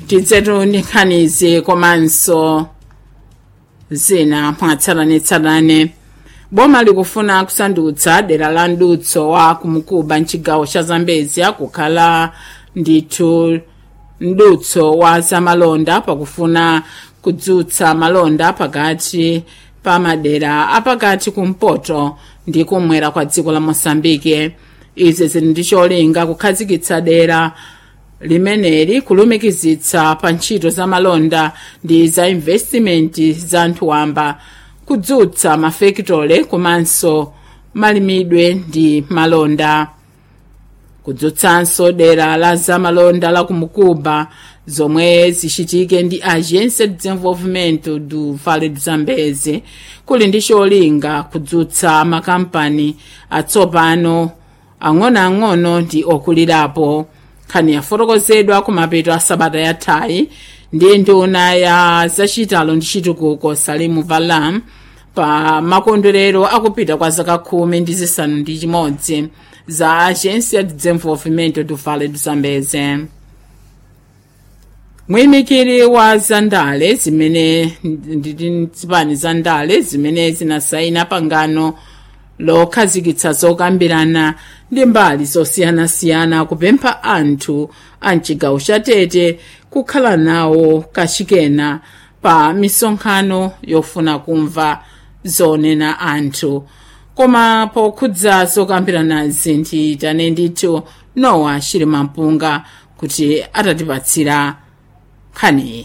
tidzetu ndi nkhanizi komanso zina mwatsalanetsalane boma likufuna kusandutsa dera la mdutso wa kumukuba mchigawo cha zambezia kukhala ndithu mdutso wa zamalonda pakufuna kudzutsa malonda pakati pa madera apakati kumpoto ndi kumwera kwa dziko la mosambike izi zili ndi cholinga kukhazikitsa dera limeneli kulumikizitsa pa ntchito za malonda ndi za investimenti za anthu wamba kudzutsa mafekitole komanso malimidwe ndi malonda kudzutsanso dera la zamalonda la kumukuba zomwe zichitike ndi agência de desenvolvimento do vale do zambeze kuli ndi cholinga kudzutsa makampani atsopano ang'onoang'ono ndi okulirapo nkhani yafotokozedwa kumapeto a sabata yathayi ndi nduna ya zachitalo ndi chitukuko salimu valam pa makondwerero akupita kwa zaka khumi ndi zisanu ndi chimodzi za agência de desenvolvimento do vale do zambeze mwiyimikiri wa zandale zimene ndi zipani za ndale zimene zinasayina pangano lokhazikitsa zokambirana ndi mbali zosiyanasiyana kupempha anthu a mchigawo cha tete kukhala nawo kachikena pa misonkhano yofuna kumva zonena anthu koma pokhudza zokambiranazi nditane ndithu nowa chilimampunga kuti atatipatsira nkhaniyi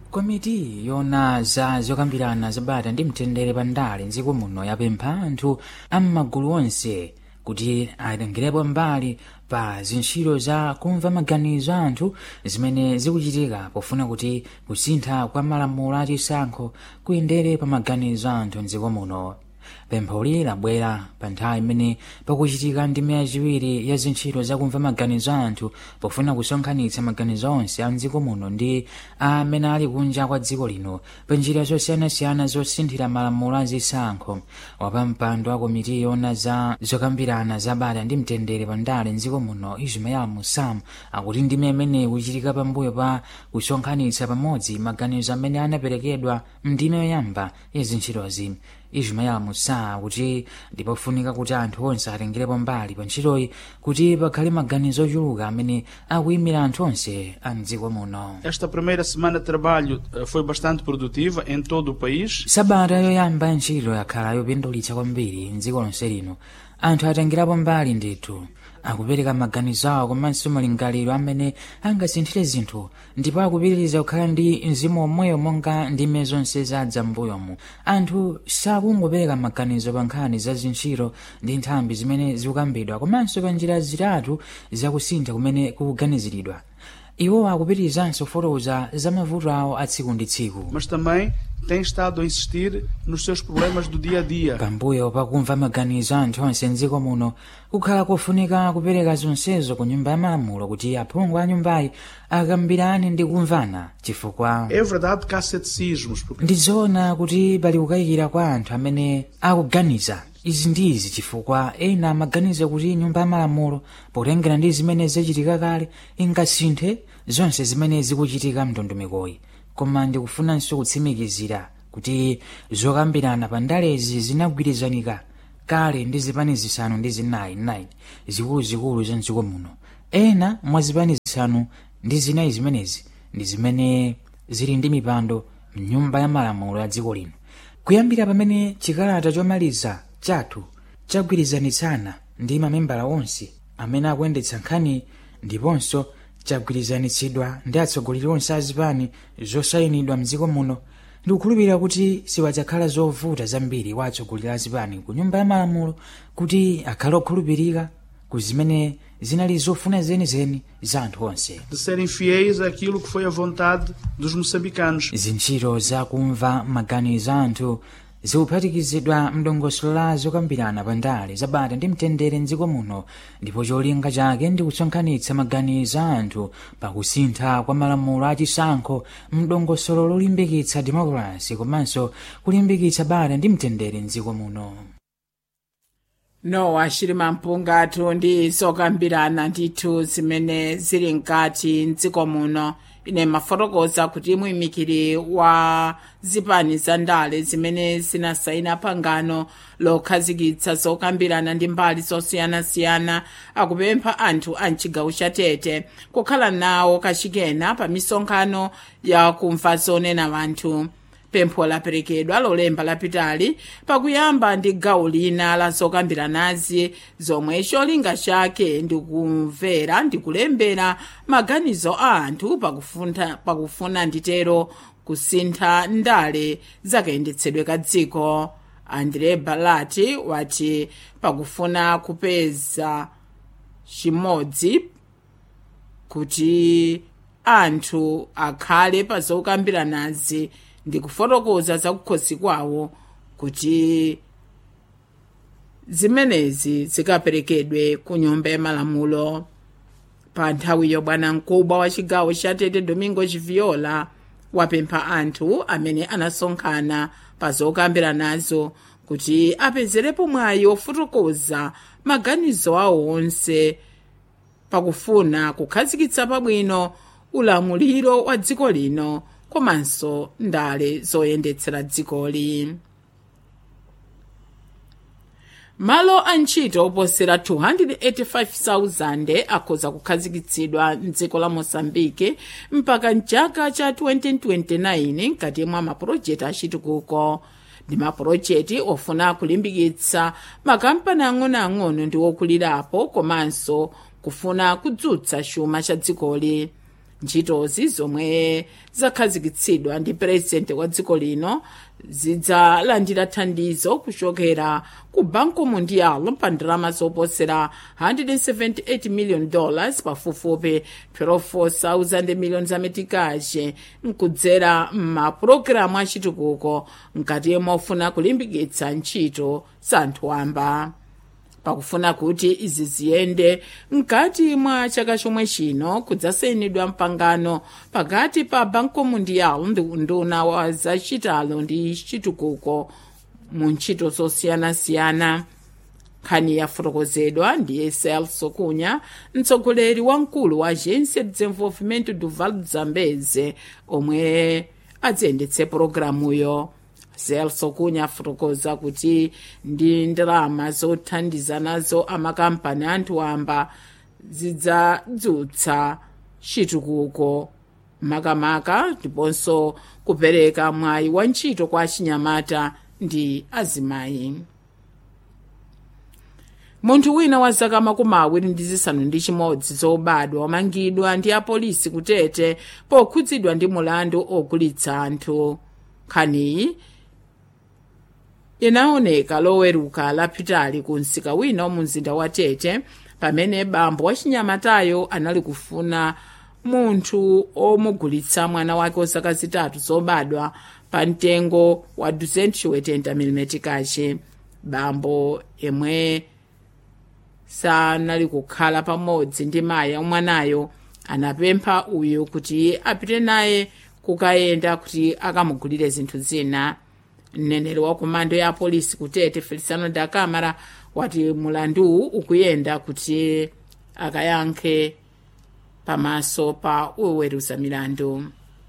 komiti yona za zokambirana zabata ndi mtendere pa ndale mdziko muno yapempha anthu am'magulu onse kuti atengerepo mbali pa zintchito za kumva maganizo a anthu zimene zikuchitika pofuna kuti kusintha kwa malamulo achisankho kuyendere pa maganizo a anthu mdziko muno pempholi labwera pa nthawi imene pakuchitika ndime yachiwiri ya zintchito zakumva maganizo a anthu pofuna kusonkhanitsa maganizo onse a mdziko muno ndi amene ali kunja kwa dziko lino pa njira zosiyanasiyana zosinthira malamulo azisankho wapampando wa komiti yona za zokambirana zabata ndi mtendere pa ndale mdziko muno ismael musam akuti ndime imene ikuchitika pambuyo pa kusonkhanitsa pamodzi maganizo amene anaperekedwa mndime yoyamba ya zintchitozi ismael musa kuti ndipofunika kuti anthu onse atengerepo mbali pa ntchitoyi kuti pakhale maganizo ochuluka amene akuyimira anthu onse a mdziko muno Esta primeira semana de trabalho eh, foi bastante produtiva em todo o país. sabata yoyamba ya ntchito yakhala yopindulitsa kwambiri mdziko lonse lino anthu atengerapo mbali ndithu akupereka maganizo awo komanso malingaliro amene angasinthire zinthu ndipo akupitiriza kukhala ndi mzimu omweyo monga ndime zonse zadza m'mbuyomu anthu sakungopereka maganizo pa nkhani za zintchito ndi nthambi zimene zikukambidwa komanso pa njira zitatu zakusintha kumene kukuganiziridwa iwo akupitirizanso kufotokoza za mavuto awo a tsiku ndi tsiku Mas também tem estado a insistir nos seus problemas do dia a dia. pambuyo pakumva maganizo a anthu onse mdziko muno kukhala kofunika kupereka zonsezo ku nyumba ya malamulo kuti aphungu a nyumbayi akambirane ndi kumvana chifukwa É verdade que há ceticismos, porque ndizoona kuti pali kukayikira kwa anthu amene akuganiza izi ndi izi chifukwa ena amaganiza kuti nyumba ya malamulo potengera ndi zimene zachitika kale ingasinthe zonse zimene zikuchitika mndondomekoyi koma ndikufunanso kutsimikizira kuti zokambirana pa ndalezi zinagwirizanika kale ndi zipani zisanu ndi zinayi 9 zikuluzikulu za mdziko muno ena mwa zipani zisanu ndi zinayi zimenezi ndi zimene zili ndi mipando mnyumba ya malamulo ya dziko lino kuyambira pamene chikalata chomaliza chathu chagwirizanitsana ndi mamembala onse amene akuyendetsa nkhani ndiponso chagwirizanitsidwa ndi atsogoleri onse a zipani zosayinidwa mdziko muno ndikukhulupirira kuti siwadzakhala zovuta zambiri kwa atsogoleri a zipani ku nyumba ya malamulo kuti akhale okhulupirika ku zimene zinali zofuna zenizeni za anthu onse de serem fiéis àquilo que foi a vontade dos moçambicanos. zintchito zakumva maganizo a anthu zikuphatikizidwa mdongosolo la zokambirana pa ndale zabata ndi mtendere mdziko muno ndipo cholinga chake ndi kusonkhanitsa maganizo a anthu pakusintha kwa malamulo achisankho mdongosolo lolimbikitsa demokrasi komanso kulimbikitsa bata ndi mtendere mdziko muno nowa chilima mpungatu ndi zokambirana ndithu zimene zili mkati mdziko muno ine mafotokoza kuti muyimikiri wa zipani za ndale zimene zinasayina pangano lokhazikitsa zokambirana ndi mbali zosiyanasiyana akupempha anthu a mchigawo cha tete kukhala nawo kachikena pa misonkhano ya kumva zonena wanthu pempho laperekedwa lolemba lapitali pakuyamba ndi gawo lina la zokambiranazi zomwe cholinga chake ndikumvera ndikulembera maganizo a anthu pakufuna, pakufuna nditero kusintha ndale zakayendetsedwe ka dziko andre balati wati pakufuna kupeza chimodzi kuti anthu akhale pa zokambiranazi ndi kufotokoza zakukhosi kwawo kuti zimenezi zikaperekedwe ku nyumba ya malamulo pa nthawiyo bwana mkubwa wa chigawo cha tete domingo chiviola wapempha anthu amene anasonkhana pa zokambiranazo kuti apezerepo mwayi ofotokoza maganizo awo onse pakufuna kukhazikitsa pabwino ulamuliro wa dziko lino komanso ndale zoyendetsera dzikoli malo a ntchito oposera 285,000 akhoza kukhazikitsidwa mdziko la mosambike mpaka mchaka cha 2029 mkati mwa mapulojeti achitukuko ndi mapulojeti ofuna kulimbikitsa makampani ang'onoang'ono ndi okulirapo komanso kufuna kudzutsa chuma cha dzikoli ntchitozi zomwe zakhazikitsidwa ndi purezidenti wa dziko lino zidzalandira thandizo kuchokera ku banco mundial pa ndalama zoposera 178 million dollars pafupifupi 12,000 million zametikache mkudzera m'mapulogalamu achitukuko mkati mofuna kulimbikitsa ntchito za anthu wamba pakufuna kuti izi ziyende mkati mwa chaka chomwe chino kudzasayinidwa mpangano pakati pa banco mundial ndi unduna wa zachitalo ndi chitukuko mu ntchito zosiyanasiyana nkhani yafotokozedwa ndi celso cunha mtsogoleri wamkulu wa agência de desenvolvimento do vale do zambeze omwe adziyendetse pologalamuyo celso cunha afotokoza kuti ndi ndalama zothandiza nazo amakampani anthu wamba zidzadzutsa chitukuko makamaka ndiponso kupereka mwayi wa ntchito kwa achinyamata ndi azimayi munthu wina wa zaka makumi awiri ndi zisanu ndi chimodzi zobadwa wamangidwa ndi apolisi kutete pokhudzidwa ndi mulandu ogulitsa anthu nkhaniyi inaoneka loweruka lapitali ku msika wina wa mumzinda wa tete pamene bambo wachinyamatayo anali kufuna munthu omugulitsa mwana wake wa zaka zitatu zobadwa pa mtengo wa 280 mm kache bambo yemwe sanali kukhala pamodzi ndi mayi amwanayo anapempha uyu kuti apite naye kukayenda kuti akamugulire zinthu zina mneneri wa komando ya apolisi kutete feliciano da camara wati mulanduwu ukuyenda kuti akayankhe pamaso pa oweruza milandu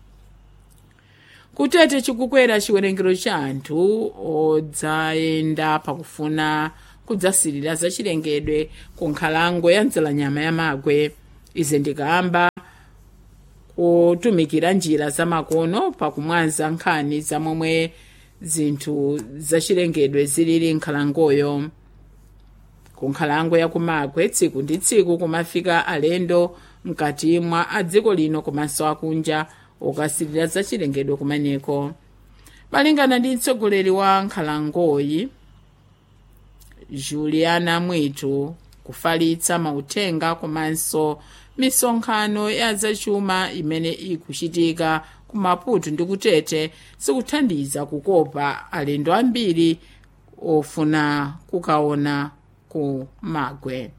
kutete chikukwera chiwerengero cha anthu odzayenda pakufuna kudzasirira zachilengedwe ku nkhalango ya mdzalanyama ya magwe izi ndikamba kutumikira njira zamakono pakumwaza nkhani zamomwe zinthu zachilengedwe zilili nkhalangoyo ku nkhalango ya kumagwe tsiku ndi tsiku kumafika alendo mkati mwa adziko lino komanso akunja okasirira zachilengedwe kumeneko malingana ndi mtsogoleri wa nkhalangoyi juliana mwitu kufalitsa mauthenga komanso misonkhano ya zachuma imene ikuchitika ku maputo ndi kutete sikuthandiza kukopa alendo ambiri ofuna kukaona ku magwe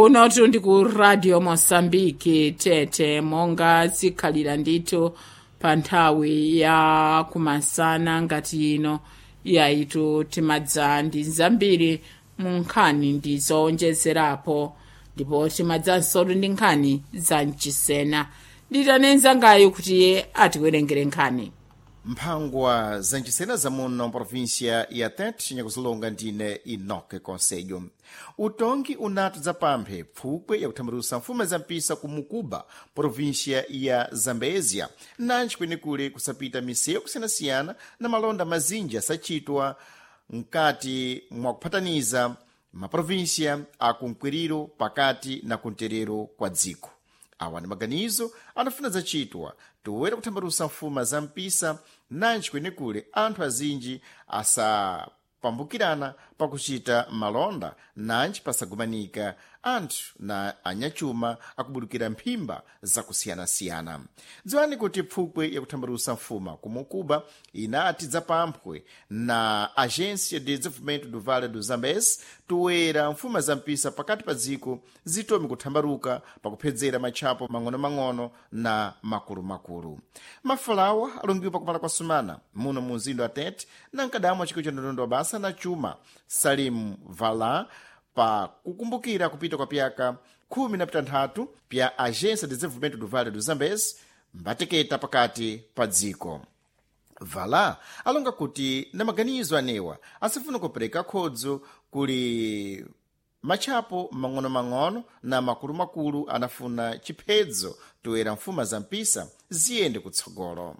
kuno tuli ku radio mosambiki tete monga zikhalira ndithu pa nthawi ya kumasana ngati ino yayitu timadza ndi zambiri mu nkhani ndi zowonjezerapo ndipo timadzanso ndi nkhani za mchisena nditanenza ngayo kuti atiwerengere nkhani mphangwa zancisena zamuno província ya tete nyakuzilonga ndine inoke conselho utongi unatu zapamphe pfukwe yakuthambirusa mfumo zampisa ku mukuba província ya zambézia nanji kwenekule kusapita misewu kusiyanasiyana na malonda mazinji asachitwa mkati mwa kuphataniza maprovíncia akumkwiriro pakati na kunterero kwa dziko awa ndi maganizo anafuna zacitwa toera kuthambalusa mfuma za mpisa nanji kwenekule anthu azinji asapambukirana pakuchita malonda nanji pasagumanika anthu na anyachuma akubudukira mphimba zakusiyanasiyana dziwani kuti pfukwe yakuthambalusa mfuma kumukuba inati dzapamphwe na agência de desenvolvimento do vale do zambes toera mfuma za mpisa pakati pa dziko zitome kuthambaruka pakuphedzera matchapo mang'ono-mang'ono na makulu-makulu mafalawa alungiwa pakumala kwa sumana muno mu mzindo wa tete na nkadamu wa chikolo cha ndondondo wa basa na chuma salim vala pa kukumbukira kupita kwa pyaka khumi na pitanthatu pya agência de desenvolvimento do vale do zambes mbateketa pakati pa dziko vala alonga kuti na maganizo anewa asifuna kupereka khodzo kuli matchapo mang'ono-mang'ono na makulu-makulu anafuna chiphedzo toera mfuma za mpisa ziyende kutsogolo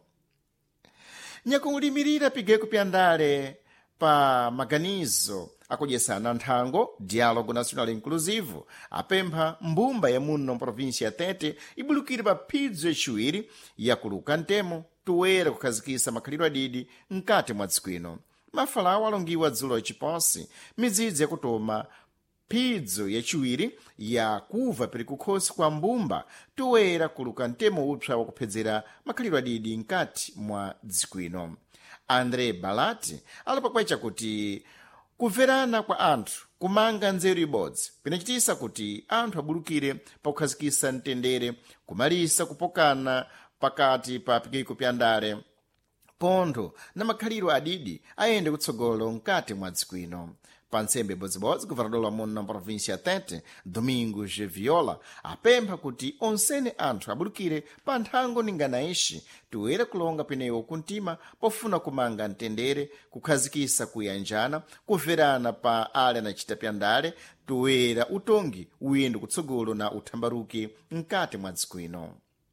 nyakulimirira pigeko pya ndale pa maganizo akudyesana nthango dialogo nacional inclusive apempha mbumba ya muno província ya tete ibulukire pa phidzo yaciwiri yakuluka ntemo toera kukhazikisa makhalidwe adidi mkati mwa dziko ino mafalawo alongiwa dzulo yaciposi midzidzi yakutoma phidzo yaciwiri yakuva peri kukhosi kwa mbumba toera kuluka ntemo upsa wakuphedzera makhalidwe adidi mkati mwa dziko ino andré balati alapakwecha kuti kumverana kwa anthu kumanga nzeru ibodzi pinachitisa kuti anthu abulukire pakukhazikisa mtendere kumalisa kupokana pakati pa pikiko pya ndale pontho na makhalidwe adidi ayende kutsogolo mkati mwa dziko ino pa ntsembe ibodzibodzi governador wa muno na província ya tete domingos viola apempha kuti onsene anthu abulukire pa nthango ningana ixi toera kulonga penewo kuntima pofuna kumanga mtendere kukhazikisa kuyanjana kumverana pa ale anacita pya ndale toera utongi uyende kutsogolo na uthambaruki mkati mwa dziko ino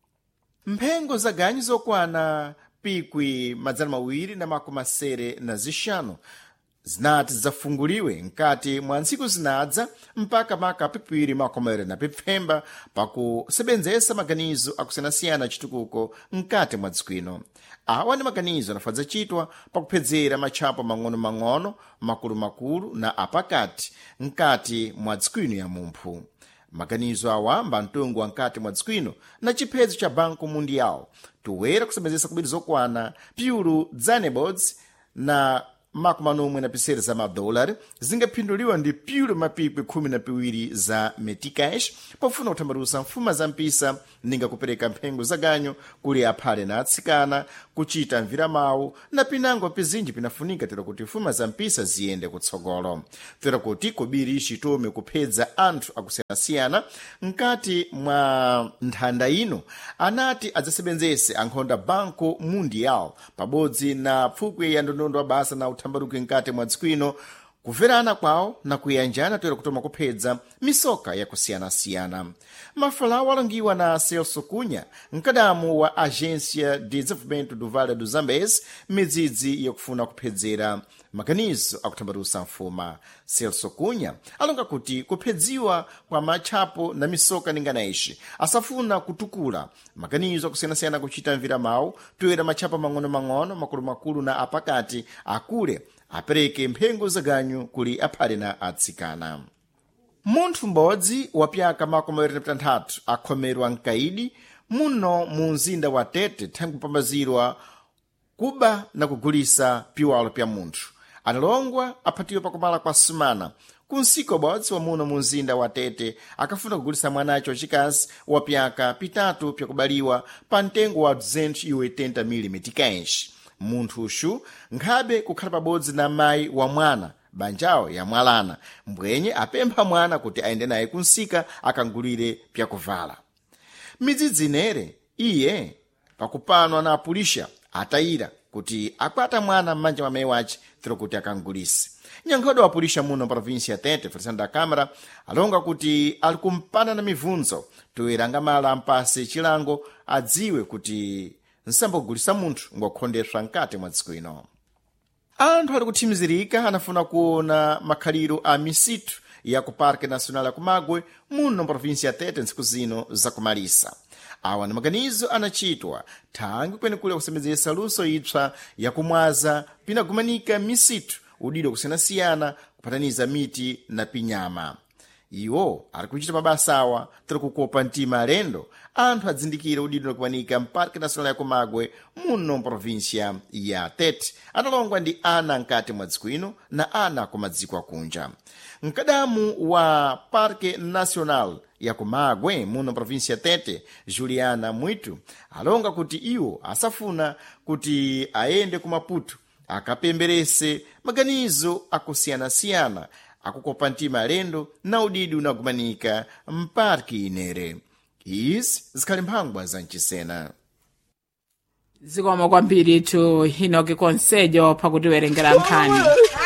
mphengo za ganyu zokwana pikwi madzana mawiri na makumi asere na zixanu zinati zafunguliwe mkati mwa ntsiku zinadza mpaka maka pipiwiri makomere na pipfemba pakusebenzesa maganizo akusiyanasiyana chitukuko mkati mwa dziko ino awa ndi maganizo anafadza chitwa pakuphedzera matchapo mang'ono-mang'ono makulu-makulu na apakati mkati mwa dziko ino ya mumphu maganizo awa mbantungu wa mkati mwa dziko ino na chiphedzo cha banco mundial toera kusebenzesa kubiri zokwana piulu dzanebods na makumi anomwe na pisere za madolari zingaphinduliwa ndi piulu mapikwi khumi na piwiri za meticash pofuna kuthambalusa mfuma za mpisa ninga kupereka mphengo za ganyu kuli aphale na atsikana kuchita mviramawu na pinango pizinji pinafunika tera kuti mfuma za mpisa ziyende kutsogolo tera kuti kubiri ixitome kuphedza anthu akusiyanasiyana mkati mwa nthanda ino anati adzasebenzese ankhonda banco mundial pabodzi na pfukwe ya ndondondo wa basa na uthambaruki mkati mwa dziko ino kumverana kwawo na kuyanjana toera kutoma kuphedza misoka yakusiyanasiyana mafalawo alongiwa na celso cunha mkadamu wa agência de desenvolvimento do vale do zambes midzidzi yakufuna kuphedzera maganizo akuthambalusa mfuma celso cunha alonga kuti kuphedziwa kwa matchapo na misoka ningana ixi asafuna kutukula maganizo akusiyanasiyana kuchita mviramawu toera matchapo mang'ono-mang'ono makulu-makulu na apakati akule apereke mphengo za ganyu kuli aphale na atsikana munthu m'bodzi wa pyaka makumi awiri na pitanthatu akhomerwa mkaidi muno mu mzinda wa tete thangwi kupambazirwa kuba na kugulisa piwalo pya munthu analongwa aphatiwa pakumala kwa sumana kunsika ubodzi wamuna mu mzinda wa tete akafuna kugulisa mwanacho wacikazi wa pyaka pitatu pyakubaliwa pa mtengo wa 280 mm kenshi munthuxu nkhabe kukhala pabodzi na mayi wa mwana banjawo yamwalana mbwenye apempha mwana kuti ayende naye kunsika akangulire pyakuvala midzidzi inere iye pakupanwa na apulisha atayira kuti akwata mwana m'manja mwa mayi wace tiro kuti akangulise nyankhodo wa apulisha muno provinsi ya tete felisando da câmara alonga kuti ali kumpana na mibvunzo toera angamala mpase chilango adziwe kuti nsambogulisa munthu ngokhondeswa mkati mwa dziko ino anthu ali kuthimizirika anafuna kuona makhaliro a misitu ya ku parque nacional ya kumagwe muno provinsi ya tete ntsiku zino zakumalisa awa ni maganizo anachitwa thangi kwenikule kusembedzesa luso ipsa yakumwaza pinagumanika misitu udidwa kusiyanasiyana kupataniza miti na pinyama iwo ari kuchita mabasa awa tiri kukopa mtima alendo anthu adzindikira udidwa nakumanika mparque nacional ya kumagwe muno provincia ya tete analongwa ndi ana mkati mwa dziko ino na ana kumadziko akunja mkadamu wa parque nacional ya kumagwe muno provincia tete juliana mwitu alonga kuti iwo asafuna kuti ayende ku maputo akapemberese maganizo akusiyanasiyana akukopa mtima alendo na udidi unagumanika mparki inere izi zikhali mphangwa za mchisena zikomo kwambiri tu hinoki konsejo pakutiwerengera nkhani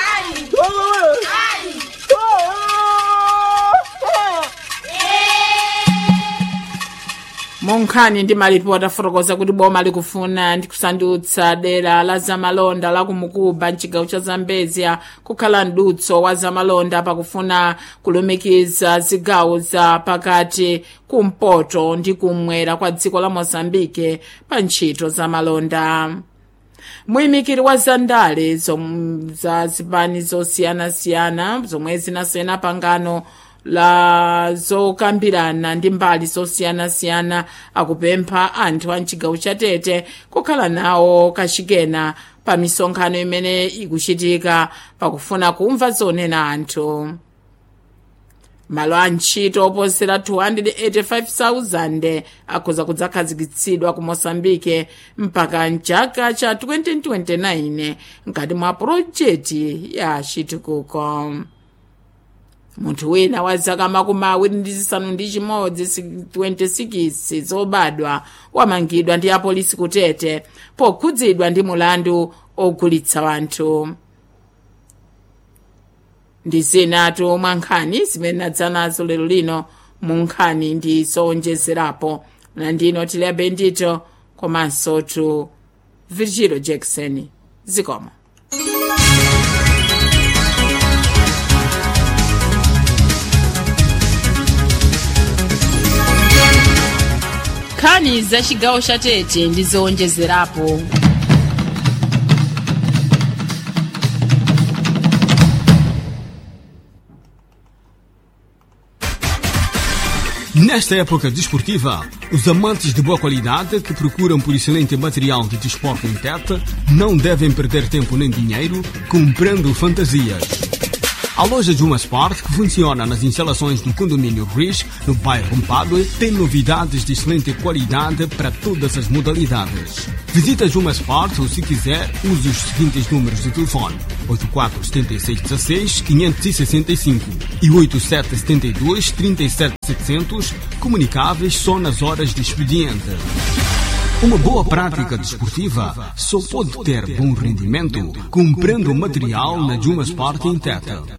munkhani ndi malipoti afotokoza kuti boma likufuna ndi kusandutsa dera la zamalonda la kumukuba mchigawo cha zambezia kukhala mdutso wa zamalonda pakufuna kulumikiza zigawo za pakati kumpoto ndi kumwera kwa dziko la mozambike pa ntchito zamalonda muyimikiri wa zandale zom- za zipani zosiyanasiyana zomwe zinasayina pangano la zokambirana ndi mbali zosiyanasiyana akupempha anthu a mchigawo cha tete kukhala nawo kachikena pa misonkhano imene ikuchitika pakufuna kumva zonena anthu malo a ntchito oposera 285,000 akhoza kudzakhazikitsidwa ku mosambike mpaka mchaka cha 2029 mkati mwa pulojeti ya chitukuko munthu wina wa zaka makumi awiri ndi zisanu ndi chimodzi 26 zobadwa wamangidwa ndi apolisi kutete pokhudzidwa ndi mulandu ogulitsa wanthu ndi zinatu mwa nkhani zimene nadzanazo lero lino mu nkhani ndi zowonjezerapo na ndino tiliabe ndito komanso tu virgilio jackson zikomo nkhani za chigawo cha tete ndi zowonjezerapo Nesta época desportiva, os amantes de boa qualidade que procuram por excelente material de desporto em Tete não devem perder tempo nem dinheiro comprando fantasias. A loja Juma Sport, que funciona nas instalações do condomínio Rish, no bairro Mpadue, tem novidades de excelente qualidade para todas as modalidades. Visita Juma Sport ou, se quiser, use os seguintes números de telefone: 847616 565 e 8772 37700, comunicáveis só nas horas de expediente. Uma boa prática desportiva só pode ter bom rendimento comprando material na Juma Sport em Teta.